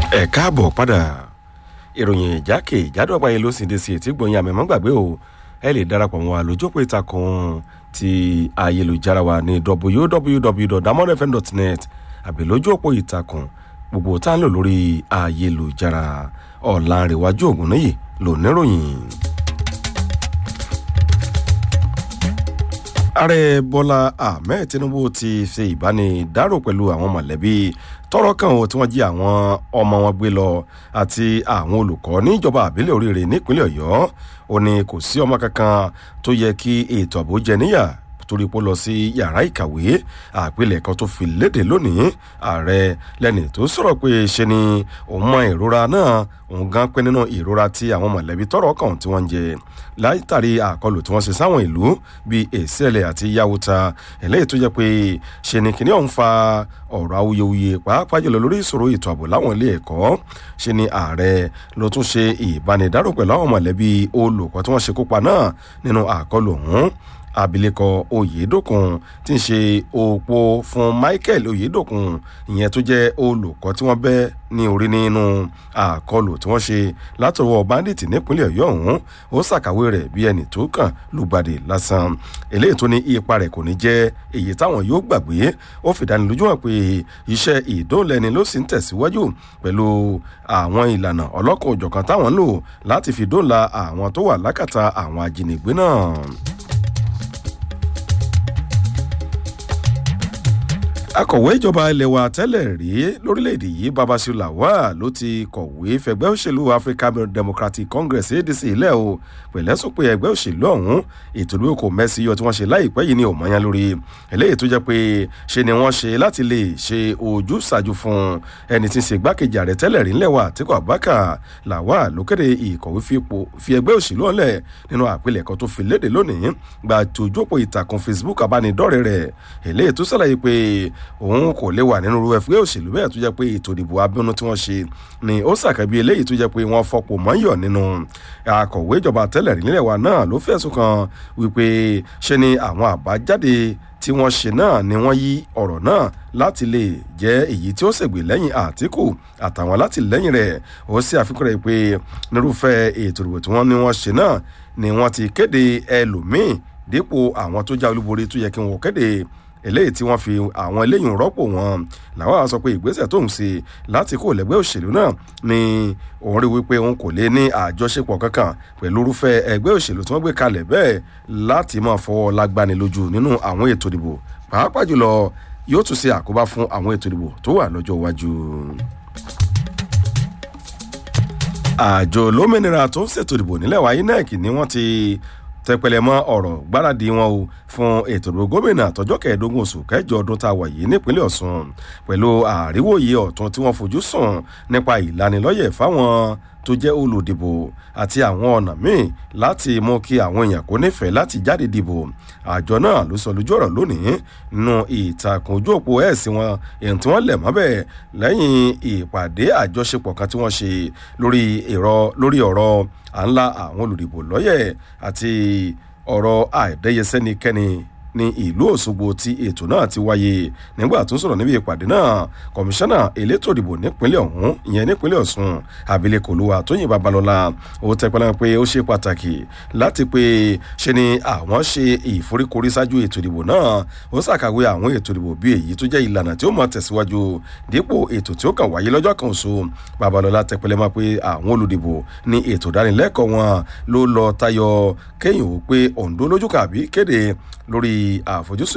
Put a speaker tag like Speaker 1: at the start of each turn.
Speaker 1: ẹ káàbọ̀ padà ìròyìn ìjákè ìjádọ́ àgbáyé ló sì dé sí etí gbọ̀nyìn àmì mọ́gbàgbé o ẹ lè darapọ̀ mọ́ wa lójópò ìtàkùn ti ayélujára wa ní www.damodfm.net àbí lójú òpó ìtàkùn gbogbo tá ń lò lórí ayélujára ọ̀làǹrẹ̀wájú ògùnnìyí ló níròyìn. ààrẹ bọ́lá ahmed tinubu ti ṣe ìbánidárò pẹ̀lú àwọn mọ̀lẹ́bí tọrọ kan o tí wọ́n jí àwọn ọmọ wọn gbé lọ àti àwọn olùkọ́ níjọba àbílẹ̀ oríire nípínlẹ̀ ọ̀yọ́ ó ní kò sí ọmọ kankan tó yẹ kí ètò ààbò jẹ níyà torí pé ó lọ sí yàrá ìkàwé àpilẹ̀kọ tó fi léde lónìí ààrẹ lẹ́ni tó sọ̀rọ̀ pé ṣe ni òun mọ ìrora náà òun gan pé nínú ìrora tí àwọn mọ̀lẹ́bí tọrọ kan tí wọ́n ń jẹ látàrí àkọlù tí wọ́n ṣe sáwọn ìlú bíi èsèlè àti yàwùtà eléyìí tó jẹ́ pé ṣe ni kìnìún ọ̀hún fa ọ̀rọ̀ awuyewuye pàápàá jùlọ lórí ìṣòro ètò ààbò láwọn ilé ẹ̀kọ́ ṣe ni ààrẹ ló tún ṣe ìbánidárò pẹ̀lú àwọn mọ̀lẹ́bí olùkọ́ tí wọ́n ṣe kópa náà nínú àkọlù ọ̀hún abilékọ oyedokun tí ń ṣe òpó fún michael oyedokun ìyẹn tó jẹ́ olùkọ́ tí wọ́n bẹ́ ní orí nínú àkọlù tí wọ́n ṣe látọwọ́ bandit nípínlẹ̀ ọ̀yọ́ ọ̀hún ó ṣàkàwé rẹ̀ bí ẹnì tó kàn lùgbàdì lásán eléyìí tó ní ipa rẹ̀ kò ní jẹ́ èyí táwọn yóò gbàgbé ó fìdánilójú hàn pé iṣẹ́ ìdóòlẹ́ni ló sì ń tẹ̀síwájú pẹ̀lú àwọn ìlànà ọlọ́kan òjọ̀kan táwọn lò láti fi dóòlà àwọn tó wà lákàtà àwọn ajínigbé náà. akọ̀wé ìjọba ilẹ̀ wa tẹ́lẹ̀ rí lórílẹ̀‐èdè yìí babasiu lawal ló ti kọ̀wé fẹgbẹ́ òṣèlú african democratic congress adc ilẹ̀ o pẹ̀lẹ́sùn pé ẹgbẹ́ òṣèlú ọ̀hún ètò ìlú kò mẹ́sì yọ tí wọ́n ṣe láìpẹ́ yìí ní òmọ́yán lórí eléyìí tó jẹ́ pé ṣe ni wọ́n ṣe láti lè ṣe ojú ṣáájú fún ẹni tí ń ṣe gbákejì ààrẹ tẹ́lẹ̀ rí ńlẹ̀ wa àtikọ̀ abaka lawal ló kéde ìkọ̀wé fi ẹgbẹ́ òṣèlú ọ̀lẹ̀ nínú àpilẹ̀kọ tó fi léde lónìí gba tòjópò ìtàkùn facebook abánidọ́rẹ̀ rẹ̀ eléyìí tó ṣàlàyé pé òun kò lè wà nínú ẹgbẹ́ òṣèlú bẹ́ẹ̀ tó jẹ́ pé ètò ìdìbò abẹ́nú tí wọ́n ṣe ni ó ṣàkẹ́bí eléyìí tó jẹ́ pé wọ́n fọpọ̀ mọ́yọ̀ nínú akọ̀wé ìjọba tẹ́lẹ̀ rí nílẹ̀ wa náà ló fẹ̀sùn kan wípé ṣe ni àwọn àbájáde tí wọ́n ṣe náà ni wọ́n yí ọ̀rọ̀ náà láti lè jẹ́ èyí tí ó ṣègbè lẹ́yìn àtìkù àtàwọn alátìlẹ́yìn rẹ̀ ó sì àfikún rẹ̀ pé nírúfẹ́ ètò ìdìbò tí wọ́n ní wọ́n ṣe náà ni wọ́n ti kéde ẹlòmíì dípò àwọn tó já olúborí tó yẹ kí wọ́n kéde eléyìí tí wọ́n fi àwọn eléyìí rọ́pò wọn làwọn sọ pé ìgbésẹ̀ tó ń ṣe láti kó lẹ́gbẹ́ òṣèlú náà ni òun rí wípé òun kò lè ní àjọṣepọ̀ kankan pẹ̀lú irúfẹ́ ẹgbẹ́ òṣèlú tí wọ́n gbé kalẹ̀ bẹ́ẹ̀ láti máa fọwọ́ lágbani lójú nínú àwọn ètò ìdìbò pàápàá jùlọ yóò tún ṣe àkóbá fún àwọn ètò ìdìbò tó wà lọ́jọ́ iwájú àjọ lómìnira tó ń ṣètò ìdìbò nílẹ̀ wa inec ni wọ́n ti tẹpẹlẹ mọ ọrọ gbáradì wọn o fún ètò ìdìbò gómìnà àtọjọ kẹẹẹdógún oṣù kẹjọ ọdún tá a wà yìí nípínlẹ ọsùn pẹlú àríwòye ọtún tí wọn fojú sùn nípa ìlanilọyẹ fáwọn tó jẹ́ olùdìbò àti àwọn ọ̀nà míì láti mú kí àwọn èèyàn kó nífẹ̀ẹ́ láti jáde dìbò àjọ náà ló sọ lójú ọ̀rọ̀ lónìí nínú ìtàkùn ojú òpó ẹ̀sìn wọn èyí tí wọ́n lẹ̀ mọ́bẹ̀ lẹ́yìn ìpàdé àjọṣepọ̀ kan tí wọ́n ṣe lórí lórí ọ̀rọ̀ à ń la àwọn olùdìbò lọ́yẹ̀ àti ọ̀rọ̀ àìdẹ́yẹsẹ́nikẹ́ni ní ìlú òṣogbo tí ètò náà ti wáyé nígbà tó sọ̀rọ̀ níbi ìpàdé náà kọmíṣánná elétò ìdìbò nípínlẹ̀ ọ̀hún ìyẹn nípínlẹ̀ ọ̀sùn abilékò olúwa tóyìn babalọ́la ó tẹpẹ́lẹ́ pé ó ṣe pàtàkì láti pé ṣe ni àwọn ṣe ìforíkorí ṣáájú ètò ìdìbò náà ó ṣàkàwé àwọn ètò ìdìbò bí èyí tó jẹ́ ìlànà tí ó mọ̀ tẹ̀síwájú dípò ètò tí ó kàn wáyé lọ́jọ́ kan oṣù babalọ́la tẹpẹ́lẹ́ máa pé àwọn olùdìbò ní ètò ìdánilẹ́kọ̀ọ́ wọn ló lọ tayọ kéyìn ó pé òǹdó lójú kàbí kéde lórí àfojúsùn